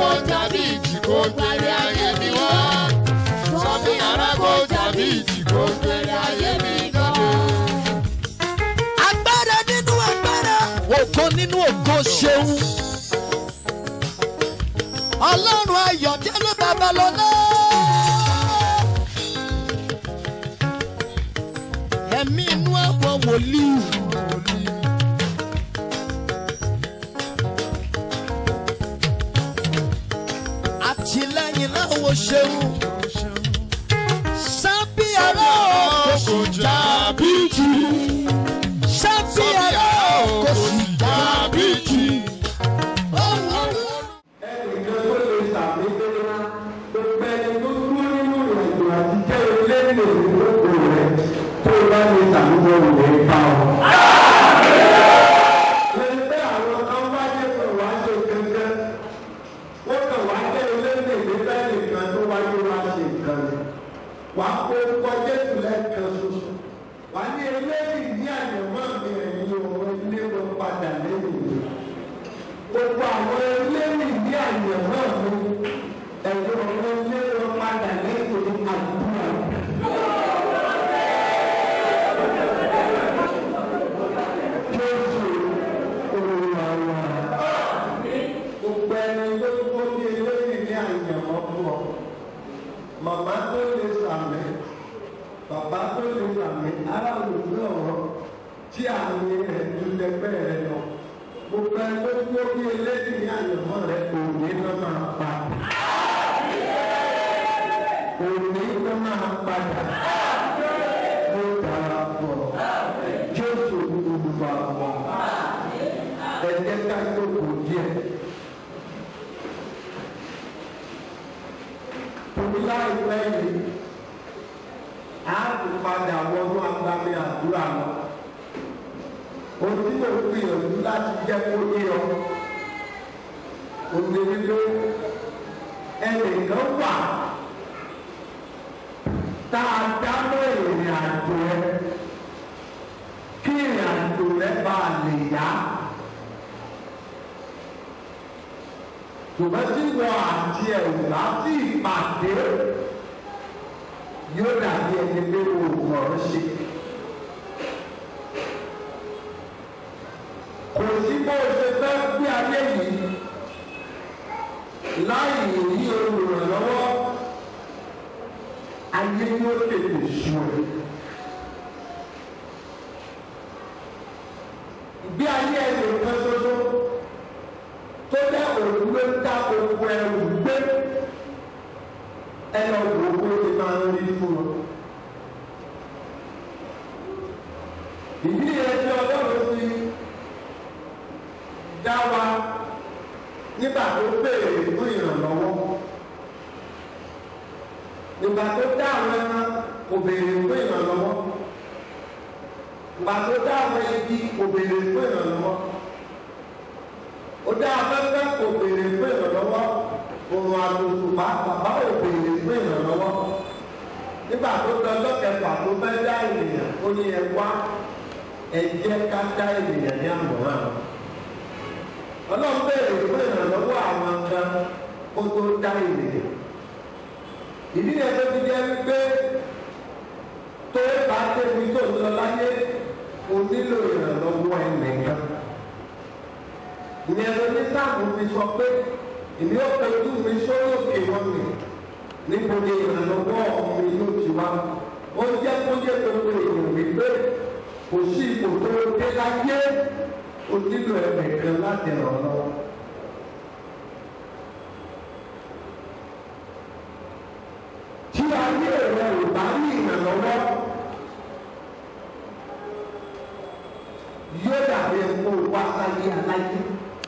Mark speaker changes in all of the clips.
Speaker 1: tàbí ìjì kò gbèrè ayé mi wá. Sọ́mi arákò tàbí ìjì kò gbèrè ayé mi dọ́dọ̀.
Speaker 2: agbára nínú agbára ògo nínú ògo ṣeun ọlọ́run ayọ̀délé babalọ́lá ẹ̀mí inú àwọn wòlíì. àtìlẹ́yìn láwọn ṣeun sábìárà kò sì jábí jù sábìárà kò sì jábí jù.
Speaker 3: ẹnìkan tó lè sàmì gbéra gbogbo ẹni tó dúró nínú ìrìnàjò àti jẹ́ orílẹ̀-èdè ìlókò rẹ̀ tó bá lè sàmì gbọ́dọ̀ lè bá ọ. lẹ́yìn pé àwọn kan bá jẹ́ pé wàá ṣe kankan wọ́n kàn wá jẹ́ orílẹ̀-èdè ìgbésẹ̀ nìkan tó wáyé wá ṣe nǹkan rẹ̀ wàá kó kọjá ìtúlẹ̀ kan ṣoṣo wàá ní eléyìí ní àyẹ̀mọ́ mi ẹ̀yìn òun ilé wọn padà lẹ́yìn mi gbogbo àwọn eléyìí ní àyẹ̀wò mi ẹ̀rọ ọ̀rọ̀ ilé wọn padà lẹ́yìn àdúrà. Jésù olúwa wa. Gbogbo ẹni tó tó ní eléyìí ní àyẹ̀wò fún ọ. Màmá tó lè sàmì, bàbá tó lè sàmì, ará olùgbé ọ̀rọ̀ tí àmì rẹ̀ tún lẹ́gbẹ́ rẹ̀ lọ gbogbo ẹgbẹ́ tí ó bí eléyìí ní àyẹ̀mọ́ rẹ̀ òní ló máa pa. òní ló máa padà. ló dára pọ̀. jésù olùwà wọ̀. ẹ jẹ́ ká jókòó díẹ̀. torí láìpẹ́ yìí a ti padà wọnú agbami àdúrà lọ ohun tí mo gbìyànjú láti jẹ́ kó yé ọ òní wípé ẹnìkan wà tá a dámọ̀ ìrìn àjò rẹ kí ìrìn àjò rẹ bá a lè yá ṣùgbọ́n tí wọ́n àti ẹ̀rù láti ìpàdé yóò dàbí ẹni pé oògùn ọ̀rọ̀ ṣe. kò sí bó o ṣe fẹ́ gbé ayé yìí láì ní olùrànlọ́wọ́ ayé yóò tètè sùn ẹ̀. ìgbé ayé ẹni kan ṣoṣo tó jẹ́ òun ló ń dá gbogbo ẹrù gbé ẹnì ọ̀gbọ̀n owó ti máa ń rí fún wọn. ìdí yẹn tí ọlọ́run ti dá wa nígbà tó béèrè fún ìrànlọ́wọ́ nígbà tó dá àwọn ẹran kò béèrè fún ìrànlọ́wọ́ nígbà tó dá àwọn igi kò béèrè fún ìrànlọ́wọ́ ó dá afẹ́fẹ́ kò béèrè fún ìrànlọ́wọ́ òun àtòṣùpá bàbá ò béèrè fún ìrànlọ́wọ́ nígbà tó dán lọ́kẹ̀fà tó fẹ́ dá ènìyàn ó ní ẹ wá ẹ jẹ́ ká dá ènìyàn ní àmọ̀ràn ọlọ́run bẹ̀rẹ̀ fún ìrànlọ́wọ́ àwọn kan kó tó dá ènìyàn ìdí yẹn tó fi jẹ́ wípé tó bá débi tó ń lọ láyé o nílò ìrànlọ́wọ́ ẹnìkan ìyẹn ló ní sáàmù fi sọ pé èmi ò pẹ̀lú mi sórí òkè wọn mi níbo ni ìrànlọ́wọ́ mi yóò ti wá ó jẹ́ kó yẹ gbogbo èèyàn wípé kò sí ipò tó dé láyé o nílò ẹnìkan láti ràn ọ́ lọ́wọ́. tí ayé rẹ ò bá ní ìrànlọ́wọ́ yóò dàbí ẹ̀kọ́ wá sáyé aláyé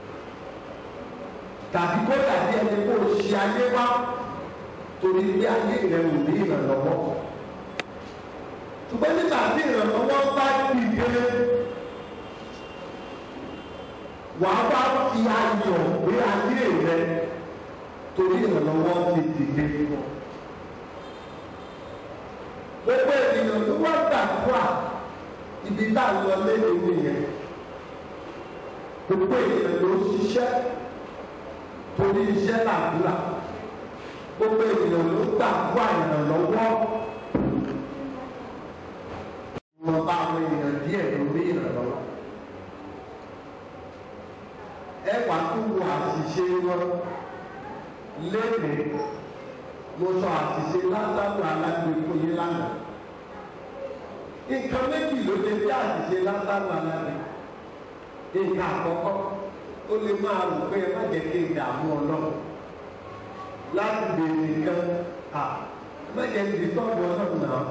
Speaker 3: tàbí kó dàbí ẹni kó ṣe ayé wá torí bí ayé rẹ ò ní ìrànlọ́wọ́ ṣùgbọ́n nígbà tí ìrànlọ́wọ́ bá dìde wàá wá fi ayọ̀ gbé ayé rẹ torí ìrànlọ́wọ́ ti dìde fún ọ gbogbo ènìyàn ló wá gbàdúrà ibi tá a lọ lẹ́nu nìyẹn gbogbo ènìyàn ló ṣiṣẹ́ torí iṣẹ́ làdúrà gbogbo ènìyàn ló gbàgbọ́ ìrànlọ́wọ́ ìwọ̀nba àwọn èèyàn díẹ̀ ló rí ìrànlọ́wọ́ ẹ wà tún wo àṣìṣe wọn léde mo sọ àṣìṣe lásàtò alágbèékò yín lánàá nǹkan méjì ló lè bí àṣìṣe lásàtò alágbèékò nǹkan àkọ́kọ́ ó lè máa rò pé ẹ má jẹ́ kí n dààmú ọlọ́run láti béèrè nǹkan à ẹ má jẹ́ kí n tọ́jú ọlọ́run náà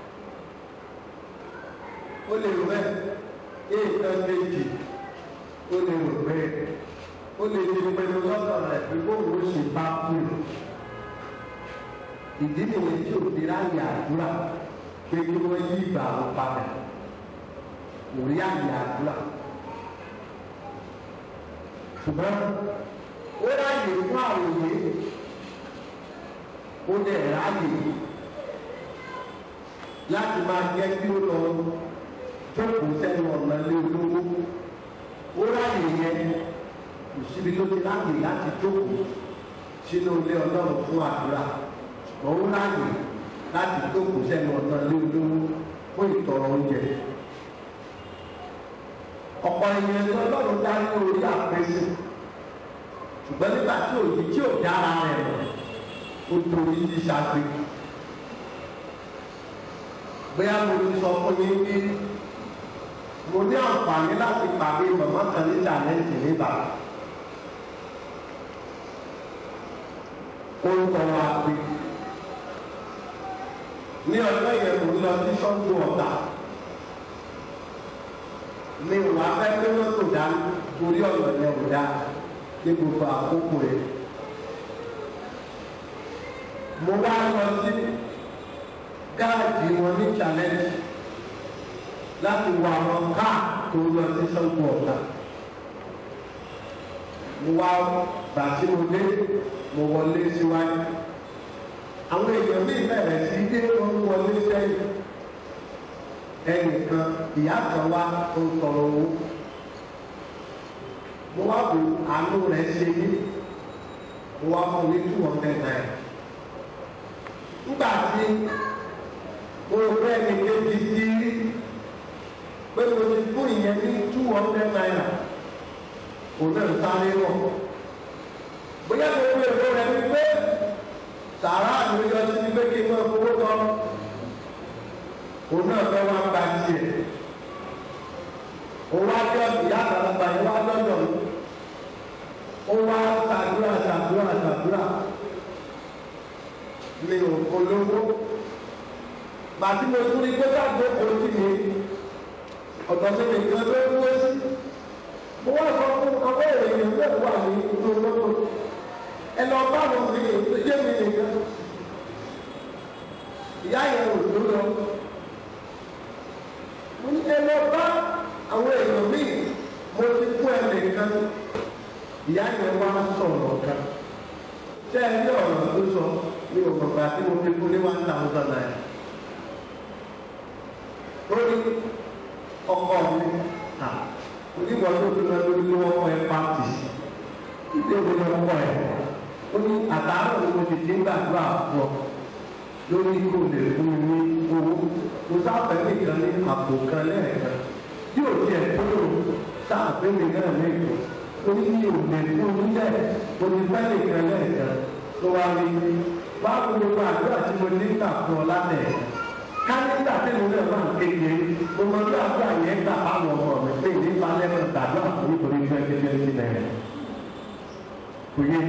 Speaker 3: ó lè rò bẹ́ẹ̀ nǹkan méjì ó lè rò bẹ́ẹ̀ ó lè ti pinnu lọ́dọ̀ rẹ̀ pé bóun ó ṣe bá kú ìdí nìyẹn tí òbí ráyè àdúrà pé kí wọ́n yí ìgbà wọn padà kò rí àyè àdúrà ṣùgbọ́n ó ráyè fún àròyé ó dẹ̀ ráyè láti máa jẹ́ kí ó lọ jókòó sẹ́nu ọ̀nà lé olówó ó ráyè yẹn kò síbi tó ti ráyè láti jókòó sínú ilé ọlọ́run fún àdúrà òun ráyè láti jókòó sẹ́nu ọ̀nà lé olówó fún ìtọrọ oúnjẹ ọ̀pọ̀ ènìyàn ní ọlọ́run dá ní orí àpèsè ṣùgbọ́n nígbà tí òjì tí ò dára rẹ̀ ó torí ṣíṣàgbé bóyá mo ti sọ fún yín bí mo ní àǹfààní láti pàdé màmá kan ní challenge níbà orúkọ wa pé ní ọjọ́ yẹn mo lọ sí ṣọ́ọ̀bù ọ̀tà mi ò wá fẹ́ pé wọ́n tó dá torí ọ̀nà yẹn ò dá ní gbogbo àkókò rẹ̀. mo wá lọ sí gáàjì wọn ní challenge láti wọ àwọn káà tó lọ sí sọ́kù ọ̀tá. mo wá gbà tí mo dé mo wọlé síwájú. àwọn èèyàn mi bẹ̀rẹ̀ sí dé wọn wọlé sẹ́yìn ẹnìkan ìyá kan wá tó ń tọrọ owó mo wá wò àánú rẹ̀ ṣe mí mo wá fún ní two hundred naira nígbà tí mo rẹ ní kébi sí rí pé mo ti fún ìyẹn ní two hundred naira kò náà sáré wọ̀ bóyá mo rí èrò rẹ̀ wípé sàrà mi yọ sí pé kí n máa fowó lọ òun náà fẹ́ wá gba tiẹ̀ òun wá jọ ìyá àgbàlagbà yẹn wá lọ́dọ̀ mi ó wá ṣàdúrà ṣàdúrà ṣàdúrà mi ò polówó bàtí mo tún rí gbọ́dọ̀ àgbẹ̀kọ̀ sí mi ọ̀dọ̀ mi nìkan ló ń wé sí mo wá sọ fún àwọn èèyàn náà wà ní inú mọ́tò ẹ lọ bá wọn mi ìdílé mi nìkan ìyá yẹn ò tó lọ mo ní ẹ lọ bá àwọn èèyàn míì mo ti fún ẹ nìkan ìyá yẹn wá sọ̀rọ̀ kan ṣé ẹ ní ọ̀rọ̀ tó sọ ní òkùnkùn àti mo fi fún ní one thousand naira ó ní ọkọ mi à onígbà tó fi lọ lórí lọ́wọ́ ẹ pàtì ìdí òwe ni ọkọ ẹ ó ní àtàárọ̀ ni mo ti ti ń gbàdúrà fún ọ lórí kò lè fún mi ní owó mo sáfẹ́ nìkan ní àpò kan lẹ́ẹ̀kan tí ò tiẹ̀ tó lò sáfẹ́ mi náà lẹ́ẹ̀kan ó ní mi ò lè fún mi lẹ̀ mo ti fẹ́ nìkan lẹ́ẹ̀kan ló wá rí mi wá fún gbogbo àdúrà tí mo ní gbà fún ọ lálẹ́ kánígbà tí mo náà máa ń kéde mo mọ bí àdúrà yẹn gbà fáwọn ọmọ mi pé ní balẹ̀ mọ̀ gbàdúrà fún nítorí fẹ́ kékeré sí náà kò yé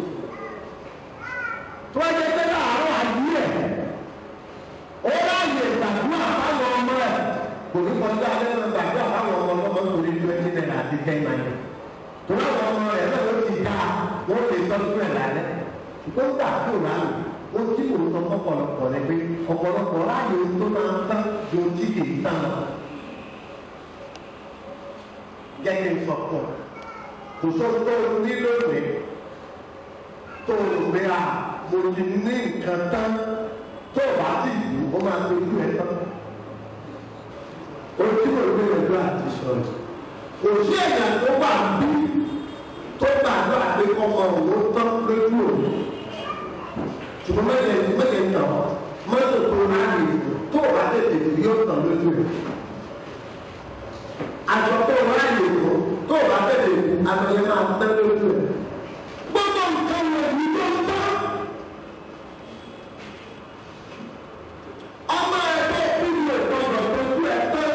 Speaker 3: tó ẹ jẹ pé láàárọ̀ àyè ẹ̀ ó ráàyè gbàdúrà fáwọn ọmọ ẹ̀ kò ní kọjá alẹ́ náà gbàdúrà fáwọn ọmọ ọmọ torí twenty naira àti ten naira tó láwọn ọmọ rẹ̀ náà ó ti dá wọ́n lè tọ́jú ẹ̀ lálẹ́ ṣùgbọ́n gbà tó ráàyè ó tí kò sọ ọ̀pọ̀lọpọ̀ rẹ̀ pé ọ̀pọ̀lọpọ̀ ráàyè tó máa ń tán ju tí kì í tán lọ. jẹ́ kí n sọ fún ọ kò sọ tó o ní lónìí tó o gbé a mo ti ní nǹkan tán tó o bá ti lù ó máa tójú ẹ tán. o tí mo gbé lọ́jọ́ àti sọ̀rọ̀ kò sí ẹ̀yà tó wà bí tó gbàdúrà pé kọ́kọ́ òun tán lójú òun ṣùgbọ́n mẹ́lẹ̀ mẹ́lẹ̀ ń tàn mọ́tò tó ráàyè tó o bá tètè tó yóò tàn lójú ẹ̀ aṣọ tó ráàyè tó tó o bá tètè tó aṣọ yẹn máa tẹ́ lójú ẹ̀ gbogbo nǹkan wọ̀ ní tó ń tán ọmọ ẹ̀ tó kú ní ìtọ́jọ́ lójú ẹ̀ tán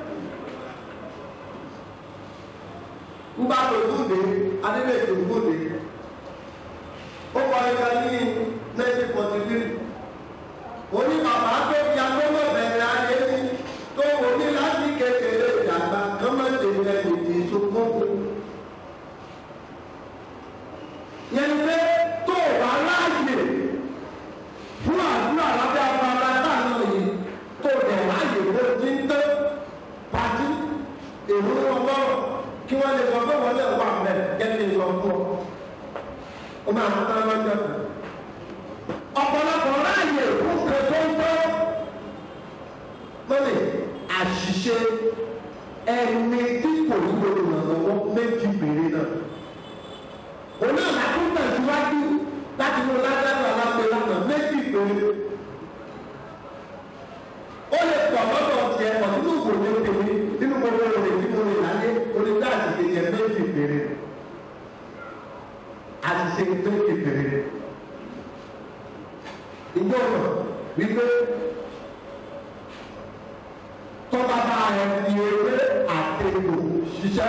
Speaker 3: ń bá lójú dé adébẹ̀tò gbòde ó kọ ẹ̀ka ní nineteen forty three oní bàbá tó fi agbọ́mọ̀ bẹ̀rẹ̀ ayé ní tó wò ní láti kékeré ìdàgbà kọ́mọ̀tì rẹ̀ lòdì ìṣòkòkò. yẹn pé tó o bá láàyè fún àdúrà lábẹ́ abala táwọn yìí tó o dẹ̀ láàyè bó ti ń tẹ́ pàtí èrò ọlọ́rọ̀ kí wọ́n lè sọ pé wọ́n lè wà mẹ́ kẹ́lẹ́ sọ fún ọ. ó máa ń tán lọ́jọ́ kan ọ̀pọ̀lọpọ̀ ráàyè fún kẹtọ́ńtọ́ lónìí àṣìṣe ẹni tí kò ní olùrànlọ́wọ́ méjì péré náà. òun náà látún tẹ̀síwájú láti mú lágbàdo alápẹ̀ lánàá méjì péré. ó lè pọ̀ lọ́dọ̀ tiẹ̀ pọ̀ nínú ìwòye tèmi nínú gbogbo òde tí mo lè láyé onígbà àṣìṣe yẹn méjì péré. àṣìṣe méjì péré ìjọ ọ̀nà wípé tọ́ba bá ẹ fi ewé àtẹ̀kù ṣiṣẹ́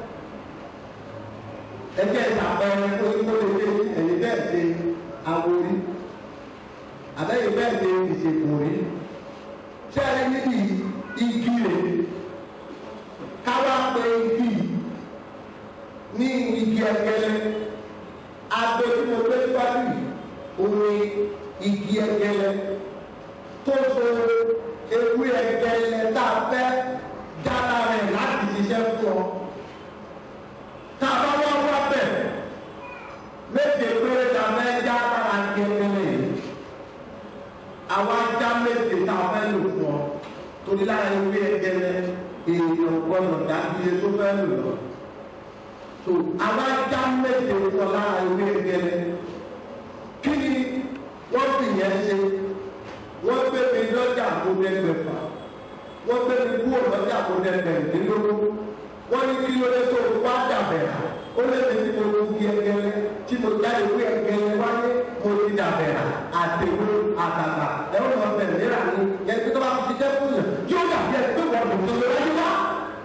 Speaker 3: ẹgbẹ́ ìsàpẹrẹ tó tó lè dé ẹ̀yìn bẹ́ẹ̀ ṣe awori àbẹ́yìn bẹ́ẹ̀ ṣe ìṣègùn rí ṣé ẹ níbi igi rè káwá pé igi ní igi ẹgẹlẹ agbo tí mo gbé síwájú yìí omi igi ẹgẹlẹ tó so ewé ẹgẹlẹ tá a fẹ́ jára rẹ̀ láti ṣiṣẹ́ fún ọ. tá a bá wá wá bẹ̀ méje péré tá a fẹ́ já lára ẹgẹlẹ yìí àwa já méje tá a fẹ́ lò fún ọ torí lára ewé ẹgẹlẹ èèyàn gbọ́dọ̀ dábìlẹ tó fẹ́ lò lọ. so àwa já méje fún ọ lára ewé ẹgẹlẹ kí ni wọ́n fi yẹn ṣe wọ́n gbé mi lọ́jà àkódẹ́gbẹ̀fà wọ́n gbé mi kúrò lọ́jà àkódẹ́gbẹ̀rúndínlógún wọ́n ní kí ló dé tó wá dàbẹ̀rà ó lé mi tí mo lu kí ẹgẹrẹ tí mo jáde wí ẹgẹrẹ wáyé mo ti dàbẹ̀rà àtẹ̀wé àtàtà ẹ̀rọ náà bẹ̀rẹ̀ níra ni yẹn tó bá fi jẹ́ fún yẹn yóò dàbí ẹ̀ pé wọ́n dùn tó lọ wáyé wá.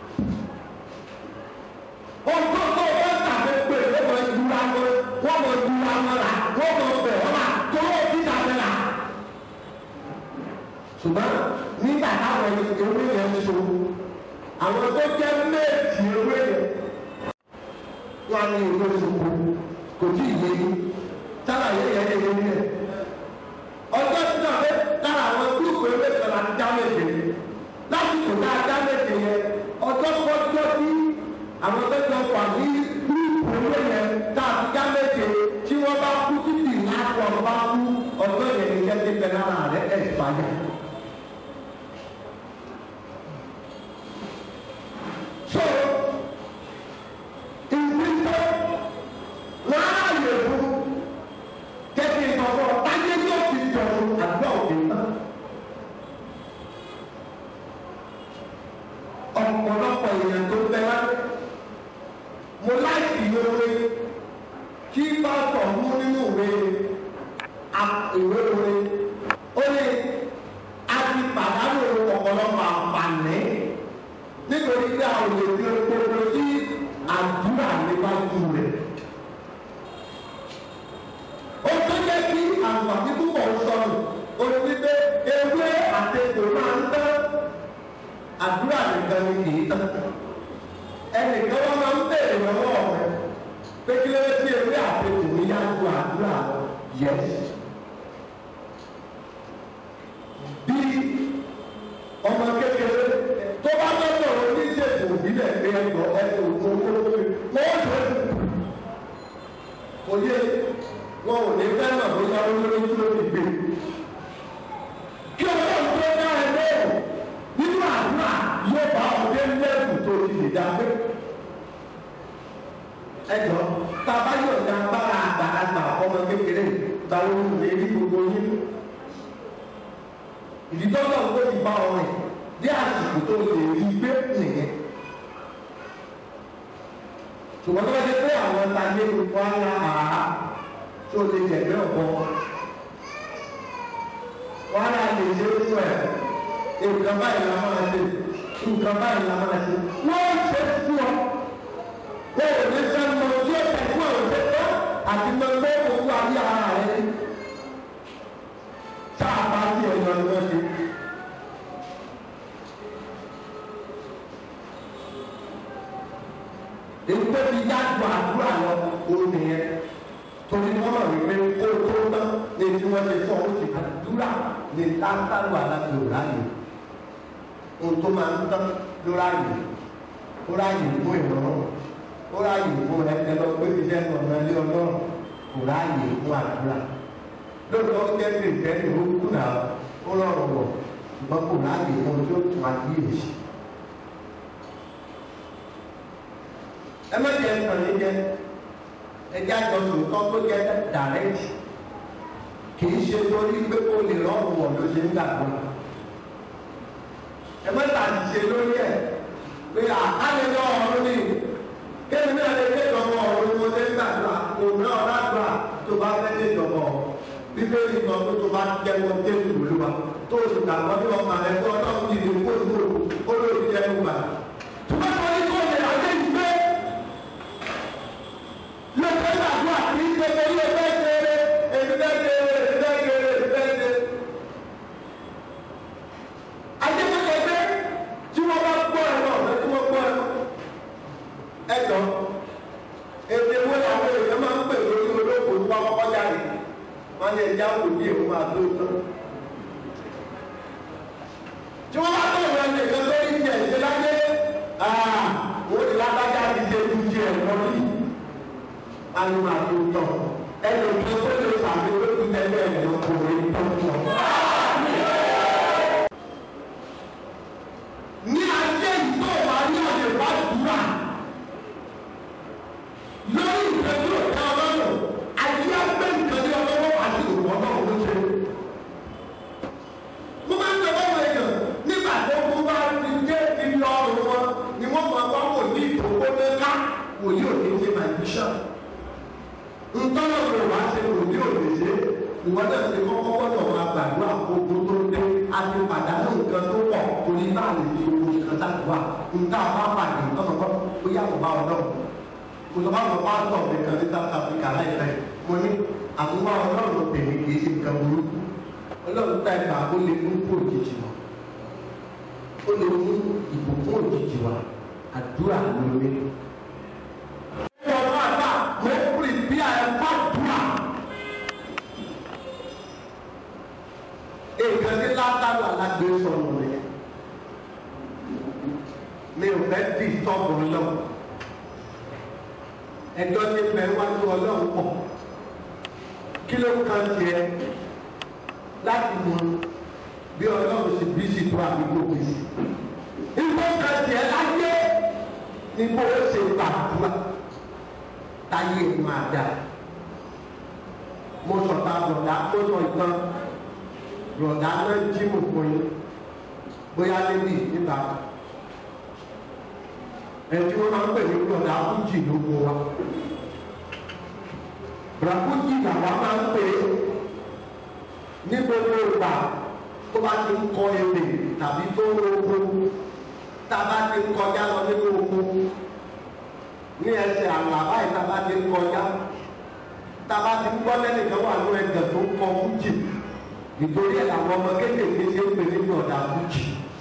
Speaker 3: ọgbọ́n tó o bá tàbí pé wọ́n mọ ìdúrà wọn wọ́n mọ ìdúrà wọn rà wọ́n mọ bẹ̀ wọ́n rà tó o ti dàbẹ̀rà ṣùgbọ́n nígbà táwọn ewé yẹn ń so àwọn tó jẹ́ méjì ewé yẹn wọ́n á ní ewé soko kò tí ì yé yín sábà yẹ yẹn yẹ yẹn yẹn ọjọ́ tí náà fẹ́ lára àwọn gúrùpù ewé kan láti dá méje lásìkò tá a dá méje yẹn ọjọ́ kọjọ́ tí àwọn tó jọ wà ní gúrùpù ewé yẹn tá a ti dá méje tí wọ́n bá kú títì láti ọ̀rọ̀ bá kú ọjọ́ yẹn ní kẹ́kẹ́ bẹ́ẹ̀ lára rẹ̀ ẹ̀ fàyà. So, ìgbésẹ̀ láàyè fún kẹ́kẹ́ ìtọ́kọ̀ táyé yóò fi jọ̀rọ̀ àdúrà òkè náà. Ọ̀pọ̀lọpọ̀ èèyàn tó bẹ láti mo láìsí ìwé kí pásítọ̀ mú nínú ìwé ìwé ìwé ó ní a ti pàdánù ọ̀pọ̀lọpọ̀ àǹfààní nítorí pé àwọn èdè gbogbo sí àdúrà níwájú rẹ̀. ó tó jẹ́ kí àǹfààní púpọ̀ sọnù ó ní wípé ewé àtẹ̀tò máa ń tán àdúrà nìkan ni kì í tán. ẹnìkan wọn máa ń bèèrè lọ́wọ́ rẹ̀ pé kí ló dé sí ewé àtẹ̀tò ní yájú àdúrà lọ yẹs. bí ọmọ kékeré tó bá lọ́dọ̀ oníṣègùn ìbílẹ̀ pé ẹ̀dọ̀ ẹ̀dọ̀ òkú owó lórí wọ́n tó kò yé wọn ò ní fẹ́ràn bóyá olórí tó ti gbé. kí ọlọ́run tó dá ẹ lóhùn nínú àdúrà yóò bá ọdẹ lẹ́kùn tó ti lè dá pé. ẹ jọ bàbá yóò ní agbára àgbàlagbà ọmọ kékeré gbàwó lè rí gbogbo yín ìdítọ́jọ́ tó ti bá ọmọ yìí bí àsìkò tó lè rí gbé nìyẹn ṣùgbọ́n tó bá dé pé àwọn tajé gbogbo ara àá tó lè jẹ̀gbẹ́ ọ̀pọ̀ wọn á lè ṣe é fún ẹ̀ nǹkan báyìí la máa ṣe nǹkan báyìí la máa ṣe wọ́n ṣe fún ọ wọ́n ò ní sẹ́ mọ tí ó tẹ̀ fún àwọn ṣe tán àti mọ pé owó ayé ara rẹ̀ tá a bá tí ẹ̀yọ́ ni wọ́n ṣe. èyí tó fi yájú àdúrà lọ òun nìyẹn torí wọ́n mọ̀ wípé kó tó tán ní tí wọ́n ṣe fún ọ ó ti àdúrà ní táńtàlù alágbèrè ráyè ohun tó máa ń tán ló ráyè ó ráyè fún ìrọ̀rùn ó ráyè fún ẹgbẹ́ lọ pé ti jẹ́ ọ̀nà ilé ọlọ́run kò ráyè fún àdúrà lóòótọ́ ó jẹ́ kìrìtẹ́nì ó kú náà ó rọrùn wọ̀ ṣùgbọ́n kò ráyè fún ohun tí ó tún àdúyè sí. ẹ má jẹ ẹsàn yìí jẹ ẹjẹ àjọsùn kan tó jẹ dàrẹ́tì kì í ṣe torí pé kó lè rọrùn wọ̀ ló ṣe ń gbàgbọ́ ẹ má tàbí ṣe lórí ẹ pé àkàlẹ̀ lọ ọ̀run ni kéde náà lè dé ìjọba ọ̀run mo ṣe ń gbàdúrà òun náà ládùúrà tó bá fẹ́ dé ìjọba ọ̀run bíbélì kan tó tó bá jẹ́wọ́ jésù olúwa tó o sì gbàgbọ́ ní ọmọ rẹ tó ọlọ́run yìí lè kó ìwé ó lórí jẹ́wọ́ gbà. tó bá sọ ní kó lè àjẹ́ ìgbé lọ́sẹ̀ gbàdúrà kì í ṣe pé ilé fẹ́ kéré èmi fẹ́ kéré èmi fẹ́ kéré èmi fẹ́ kéré. Adébẹ́lẹ́gbẹ́ tí wọ́n bá gbọ́ ẹ̀rọ ọ̀fẹ́ tí wọ́n gbọ́ ẹ̀rọ. Ẹ̀jọ̀ èdè wo làwọn èèyàn máa ń pè lórí olóògbé tó bá kọ́kọ́ jáde. Wọ́n ní ẹja wò ní èèwọ̀ àti òótọ́. Tí wọ́n bá tó ìwé ẹni ìkan lórí ìjẹ ìṣe láyé, wọ́n ti lágbájá ti ṣe ju ti ẹ̀kọ́ yìí. Anu àti òótọ́. Ẹni òkè tó lè sàmì tó ti tẹ́lẹ̀ ẹ̀ lọ́kùnrin tó ń tọ̀. ní ayé ìgbọ́ wa ní ọ̀dẹ̀ wá dùrà lórí ìtẹ́jú ọ̀tá ọlọ́run ayé agbẹ́ nǹkan ní ọlọ́wọ́ àti òwò ọlọ́run ló ṣe. mo máa ń tọ́wọ́ wọ èèyàn nígbà tó kú bá ti dé ibi ọrùn wọn ni wọ́n máa wá wò ní ìkókó mẹ́ká wò ní òde ṣe magician. ntọ́nà kò wá ṣe wò ní òde ṣe ìwọ náà ṣe kọ́kọ́ gbọ́dọ̀ máa gbàdúrà gbogbo tó dé àti pàdánù nǹkan tó pọ̀ torí náà lè fi owó nǹkan sàdúrà nǹkan bá pàdé tọ́nà kọ́ ó yàtọ̀ bá ọlọ́run mo sọ fáwọn pásítọ̀ mi kan ní South Africa láìpẹ́ mo ní àmúwá ọlọ́run tèmi kì í ṣe nǹkan burú ọlọ́run tá ẹ̀ka ó lè mú kó òjijì wá ó lè mú ìbùkún òjijì wá àdúrà lórí. ọ̀rọ̀ àgbà mo pè bí àyẹ̀fọ́ àdúrà. nǹkan tí látàlú alágbé sọ̀rọ̀ rẹ̀ mi ò fẹ́ dì tọ́pù lọ ẹjọ́ tí ń bẹ wájú ọlọ́run pọ̀ kí ló kàn tiẹ̀ láti mọ bí ọlọ́run sì bí sì tó àdúgbò bí sí ìgbó kan tiẹ̀ láyé ní bó o ṣe gbàdúrà táyé máa dà mo sọ̀tà bọ̀dá mo sọ ìtàn rọ̀dá náà jí mò fún yín bóyá níbí níta ẹtí wọn máa ń pè ní rọ̀dá fújì ló mú wa ràfújì làwa máa ń pè é ní gbogbo ìgbà tó bá ti ń kọ ebè tàbí tó ń roko tá a bá ti ń kọjá lọ nínú oko ní ẹsẹ̀ àlà báyìí tá a bá ti ń kọjá tá a bá ti ń gbọ́ lẹ́nìkan wà ló ẹgbẹ̀ tó ń kọ fújì nítorí ẹ̀ làwọn ọmọ kéékèèké ṣe ń pè ní ọ̀dà fújì.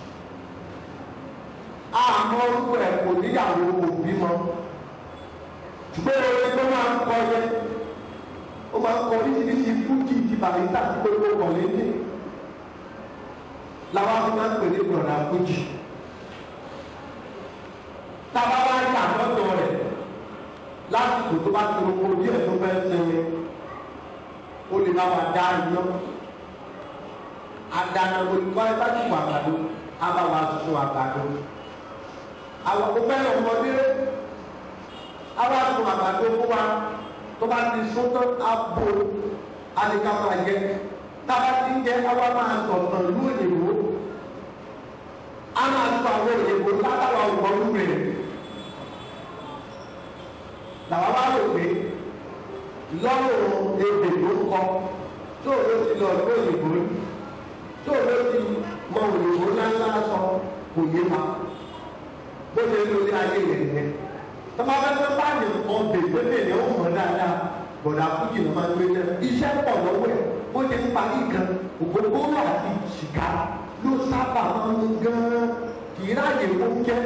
Speaker 3: àmọ́ orúkọ ẹ̀ kò níyàwó òbí mọ́ ṣùgbọ́n orin tó máa ń kọ yẹn ó máa ń kọ oríṣiríṣi fújì ti bàrísà tí gbogbo kọ̀ lédè làwọn fi máa ń pè ní ọ̀dà fújì. tábà wá yà lọ́dọ̀ rẹ̀ lásìkò tó bá ti roko díẹ̀ tó fẹ́ sinmi ó lè bá wa dá iná adana olùkọ́ ẹ bá tún àgbàdo abá wa tún àgbàdo àwọn òfẹ́ ọmọdé abá tún àgbàdo fún wa tó bá ti sún tán á bo àdìgá máa jẹ tába ti ń jẹ àwa máa sọ̀tàn lú òyìnbó a máa sọ àwọn òyìnbó látàwọn ọgbọ́n rẹ̀ làwọn bá rò pé lọ́rùn ebè ló ń kọ tó o ló ti lọ sí òyìnbó tó o ló ti mọ òyìnbó ńláńlá sọ kò yé ma bó ṣe ń lórí ayé yẹn nìyẹn tọ́ba bá fẹ́ bá yẹn kọ́ bèbè bèbè ó mọ̀ dáadáa bọ̀dà fújì ló máa ń gbé jẹ́ iṣẹ́ pọ̀ lọ́wọ́ ẹ̀ bó ṣe ń parí kan ògbógbóró àti sìgá ló sábà máa ń gan kì í ráàyè oúnjẹ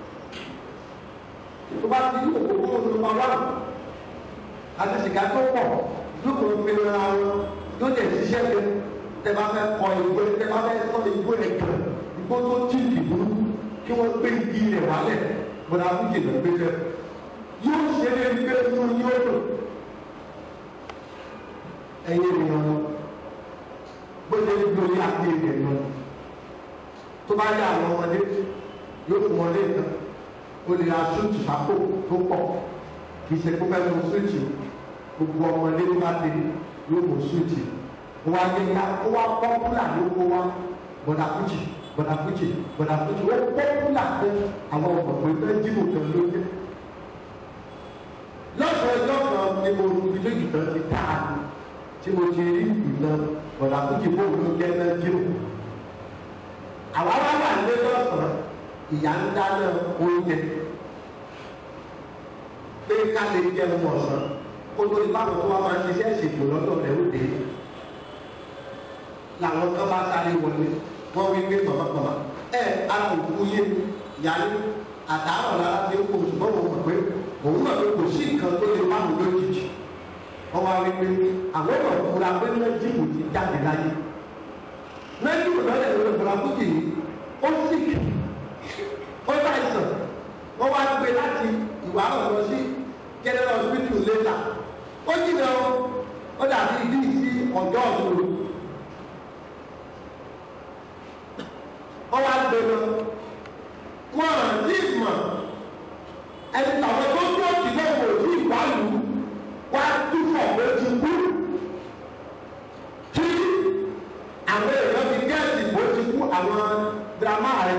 Speaker 3: tó bá ti ògbógbóró ló máa wà àti sìgá tó pọ̀ lóko pinnu ara wọn yóò dẹ̀ ṣiṣẹ́ pé tẹ bá fẹ́ kọ ìgbé tẹ bá fẹ́ sọ ìgbé rẹ̀ kàn ìgbó tó tí ìdìbò kí wọ́n gbé igi rẹ̀ wálẹ̀ bọ̀dà fújì ló gbé jẹ́ yóò ṣe é gbé inú yóò dùn ẹ̀yin ènìyàn wọn bó ṣe ń gbé orí àti èdè lọ tó bá yá àwọn ọmọdé yóò fún wọn lé nǹkan ó lè ra súùtù sápò tó pọ̀ kì í ṣe kó fẹ́ mú súùtù gbogbo ọmọdé tó bá dé yóò mú súùtù wọ́n á yẹ ká ó wá pọ́pùlà ló kó wá bọ̀dà fújì bọ̀dà fújì bọ̀dà fújì ó pọ́pùlà fún àwọn ọ̀gbọ̀n pé jíwò kan ló dé lọ́sọ̀ọ́ ẹjọ́ kan ni mo rú ilé ìtàn ti dáa ni tí mo ti rí ìná bọ̀dà fújì bóun ló jẹ́ náà jíwò àwa wá wà ní lọ́sàn-án ìyá ń dáná oúnjẹ pé ká lè jẹun ọ̀sán kó tó ipá kan tó wá máa ń ṣiṣẹ́ ìṣègùn lọ́dọ̀ rẹ̀ ó dé làwọn kan bá sáré wọlé wọ́n wí pé pàmàpàmà ẹ alùpùpù yé yálé àtàárọ̀ lára ti ń kó ṣùgbọ́n mo mọ̀ pé òun náà pé kò sí nǹkan tó lè máa mú lójijì wọ́n wá wí pé àwọn ọ̀rọ̀ fúra pé méjìlú ti jáde láyé méjìlú lọ́dẹ̀ lórí fúra fújì yìí ó sì kì ó bá ìsàn wọ́n wá gbé láti ìwà ọ̀rọ̀ sí general hospital later ó jìnnà ó dàbí ibi sí ọjọ́ ọ̀dọ́ wọ́n wá gbé lọ wọ́n àti ìmọ̀ ẹni tàwọn tó tó ti lọ́wọ́ sí ìwádìí wá túfọ̀ ló ti kú tí àwọn èèyàn fi gẹ́ẹ̀sì bó ti kú àwọn dírámà rẹ̀.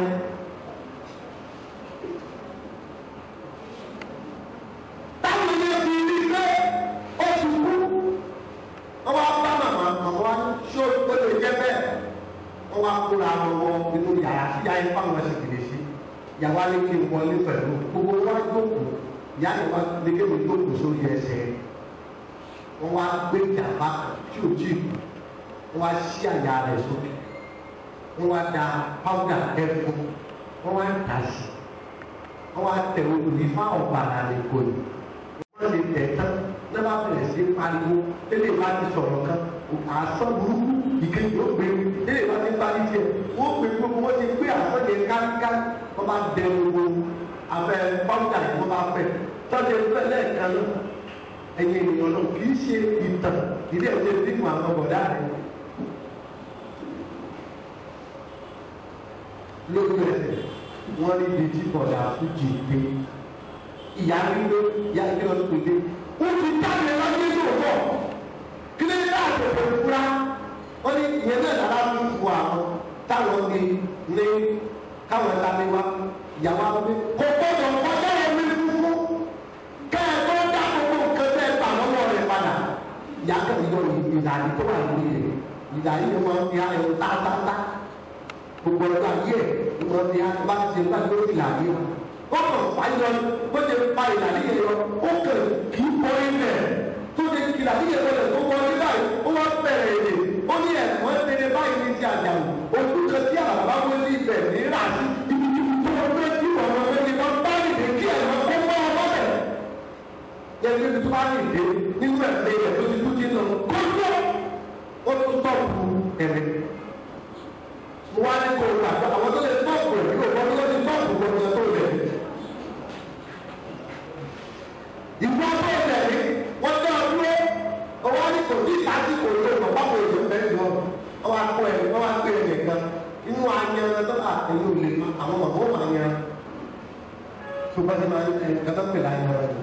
Speaker 3: táwọn ilé fi rí pé ó ti kú wọ́n wá bá màmá màmá wá ṣó ó lè jẹ́ bẹ́ẹ̀ wọ́n wá kóra wọn wọ inú yàrá sí ayé fáwọn ẹsẹ̀ kìlì sí yàrá lè kí n wọlé pẹ̀lú gbogbo wa jókòó ìyá ni wọn lè ké mi jókòó sórí ẹsẹ̀ wọ́n wá gbé jàmbá tí ò tí wọ́n wá sí àyà rẹ̀ sókè wọ́n wá da pàwùdà ẹ̀fọ́ wọ́n wá tà sí wọ́n wá tẹ̀ òní fáwọn bàrà lè kó ni wọ́n lè tẹ̀ tán ní wọ́n bá bẹ̀rẹ̀ sí pariwo tẹ́lẹ̀ bá ti sọ̀rọ̀ kan àsọ burúkú ìkejì ó gbé tẹ́lẹ̀ bá ti parí tiẹ̀ wọ́n gbé gbogbo wọ́n ti gbé àsọ̀jẹ̀ káríkárí wọ́n bá dẹ gbogbo abẹ́ pàwùdà yìí wọ́n bá fẹ́ tọ́jú ẹgbẹ́ lẹ́ẹ̀kan náà ẹ̀yin ènìyàn náà kì í ṣe ìtàn ìdí ẹ̀ ṣe fíìmù àwọn bọ̀dá rẹ̀ lójú ẹsẹ̀ wọ́n rí ibi tí bọ̀dà fújì gbé ìyá rí ló ìyá rí lọ sí pé ó ti dábìlẹ̀ lọ́jọ́ ìṣòwò kí ló ń dá àtẹ̀tẹ̀ fúra wọ́n ní ìyẹn náà dára fún ìfọ àwọn táwọn ní ní káwọn ẹ̀ka ní wa ìyàwó àwọn bí kò gbọ́dọ̀ kọjá omi fúnfún kẹ́ ẹ̀ tó dá gbogbo nǹkan tẹ́ ẹ gbà lọ́wọ́ rẹ̀ padà ìyá kẹ́mi yọ ìlànà tó wà lórí rẹ̀ ìlànà yìí wọ́n fi ayọ̀ tátántá gbogbo ọjọ́ ayé ẹ̀ wọ́n fi ayọ̀ bá ti ṣe bá lórí ìlànà yìí ó kàn fàyọ bó ṣe fa ìlànà yìí lọ ó kàn kì í bọ́ ilẹ̀ tó ṣe ìlànà yìí lọ tó wọ ní báyìí ó wá bẹ̀rẹ̀ èdè ó ní ẹ̀kọ́ tẹ̀lé báyìí ní ti àjàwò ojú kan tí àbá wọlé ibẹ̀ ní ràásì ibi tí tó wọ́n fẹ́ kí ọ̀rọ̀ wọn ní wọ́n bá nìdè kí ẹ̀ lọ kó mọ́ ọmọ rẹ̀ yẹn ní tó bá nìdè nínú ẹ̀fẹ́ rẹ̀ tó ti kú ti nà kókó ó tún tọ̀kù ẹ̀rẹ̀ mo wá ní kó o gbà àwọn tó lè tọ̀kù ẹ̀ yóò wọ́n tó lè tọ̀kù gbọ́dọ̀ tó lẹ̀ ìgbà tó tẹ̀lé wọ́n tẹ́ ọ dúró ọwọ́ ní kò tí ìtàkì kò lè lọ báwo èdè bẹ́ẹ̀ lọ ọwọ́ akọ ẹ̀ ọwọ́ akọ ẹ̀ nìkan inú ayan tó bá ẹ̀yìn òlè àwọn màmá ó máa yan tó bá ti máa ń ẹ̀ kátó pèlè ayan rẹ̀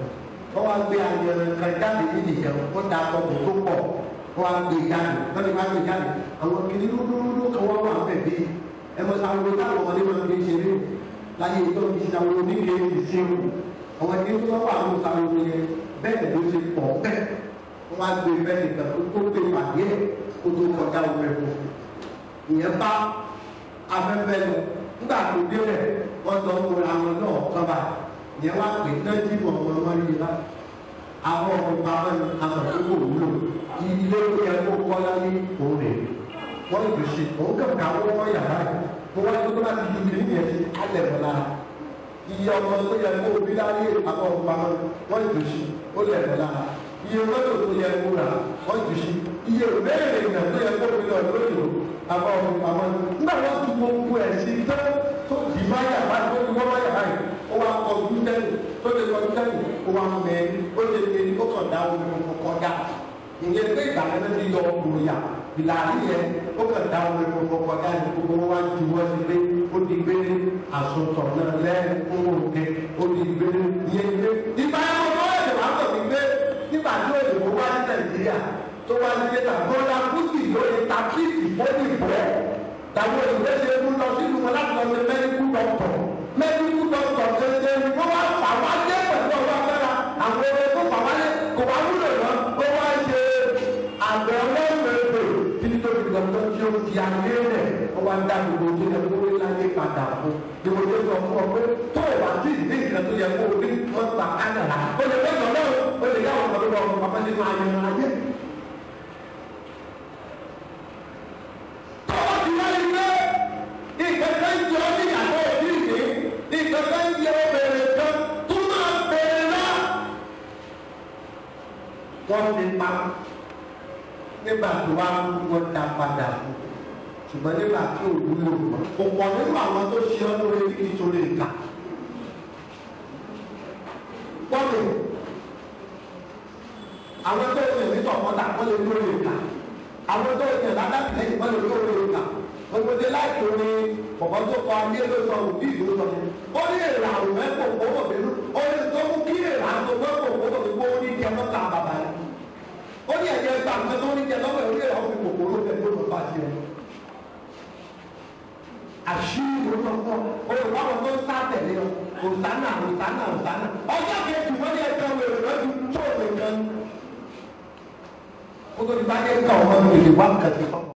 Speaker 3: wọ́n wá gbé ayẹyẹ kan jáde nídìí kan wọ́n da ọkọ̀ tó pọ̀ wọ́n wá gbé jáde wọ́n ti wá gbé jáde àwọn kìnnì lúdúlúdú kan wọ́n wà bẹ̀ bí ẹ mọ sáwọn táwọn ọmọdé máa ń gbé ṣeré láyé tó ń fi sáwọn oníke ìṣirò àwọn kìnnì tó wà àwọn sáwọn oníke bẹ́ẹ̀ ló ṣe pọ̀ bẹ́ẹ̀ wọ́n wá gbé bẹ́ẹ̀ nìkan tó gbé pàdé ẹ̀ kó tó kọjá omi ẹ̀kọ́ ìyẹn bá afẹ́fẹ́ lọ nígbà tó dé rẹ̀ wọ́n sọ fún àwọn náà kọ́ba ìyẹn wá pè nájí mọ̀ ọmọ ọmọ yìí lá àwọn ọmọ bàbá mi àwọn tó kò wúlò ilé tó yẹ kó kọ́ láyé òun rè wọ́n lè ṣe òun kàn ká wọ́n wọ́n yàrá yìí mo wá tó bá ti di ilé yẹn sí alẹ́ mọ́ lára iye ọmọ tó yẹ kó bí láyé àwọn ọmọ bàbá mi wọ́n lè ṣe ó lẹ̀ mọ́ lára iye mọ́tò tó yẹ kó rà wọ́n lè ṣe iye ìbéèrè ìgbà tó yẹ kó bí lọ lóṣù àwọn ọmọ bàbá mi nígbà wọ́n ti gbogbo ẹ̀ sí tó tó di má yàrá tó di wọ́n má yàrá yìí ó wá kọjú tẹ́lẹ̀ tó lè kọjú tẹ́lẹ̀ ó wá mẹ́rin ó lè lè ó kàn dá omi kọ̀ọ̀kan kọjá ìyẹn pé ìgbà yẹn ti yọ òòyà ìlànà yẹn ó kàn dá omi kọ̀ọ̀kan kọjá ní gbogbo wọn wá ju wọn sí pé ó di gbé àsùntọ̀ náà lẹ́yìn fún òkè ó di gbé ìyẹn gbé. ìgbà yẹn mo fọwọ́ ẹ̀sẹ̀ wá pọ̀ mí pé nígbà tí òyìnbó wá ní nàìjíríà tó wá ní dẹ́ta bọ́lá kùsì lórí takíìsì fọ́nì bọ́ tàbí òyìnbó ṣe mú lọ sínú wọn láti lọ sí mẹ́ríkù dọ́kítọ̀ mẹ́ríkù dọ́kítọ̀ ṣẹṣẹ ni wọ́n wá fà wá dé pẹ̀lú ọwọ́ abẹ́ra àwọn ọmọ tó fà wá dé kò wá wúlò lọ ó wá ṣe àgbẹ̀ ọlọ́mọdé títí tó fi dọ́kítọ̀ tí ó fi àgbé rẹ̀ ó wá ń dá gbogbo tó yẹ kó rí láyé padà fún gbogbo tó sọ fún ọ pé tó o bá tí ìdí ìgbà tó yẹ kó o rí wọn gbà kánàlá ó lè fẹ́ sọ̀rọ̀ ó lè yá ọ̀pọ̀ lọ́wọ́ ọmọ bàbá nínú ayẹyẹ ayé. tọ́wọ́ ti wáyé pé ìkẹ́kẹ́ ń jọ ní ìyàwó òbí ìdí ìkẹ́kẹ́ ń jẹ obìnrin kan tó máa bẹ̀rẹ̀ náà. wọ́n ti pa nígbà tó wá wọ́n dá padà fún ṣùgbọ́n nígbà tí ò wúlò mọ́ kò pọ̀ nínú àwọn tó ṣe ọ́ lórí nítorí ìka. wọ́n lè àwọn tó ṣe ní tọ̀kọ́tà wọ́n lè lórí ìka àwọn tó ṣe ládàbílẹ̀ wọ́n lè lórí ìka gbogbo láti ní bọ̀bọ̀ tó kọ ayé ló sọ òbí ìlú sọ yẹn ó ní èrè àrùn mẹ́kò owó bínú ó ní tó mú kí èrè àrùn mẹ́kò owó bínú ó ní kí ẹ mọ́ta bàbá yẹn ó ní ẹ̀jẹ̀ gbà pé tó ní kí ẹ lọ́wọ́ ìwé ìrọ̀ fi kòkòrò bẹ̀ tó lọ́ bá tiẹ̀ àṣírí ló sọ fún ọ olùkọ́ tó ń sá tẹ̀lé ọ òsánà òsánà òsánà ọjọ́ kejì wọ́n ní ẹjọ́ wẹ̀rẹ̀ lọ́dún tó lè gan. ó tó ti bá dé ká ọmọ mi lè wá kàtí fún ọ.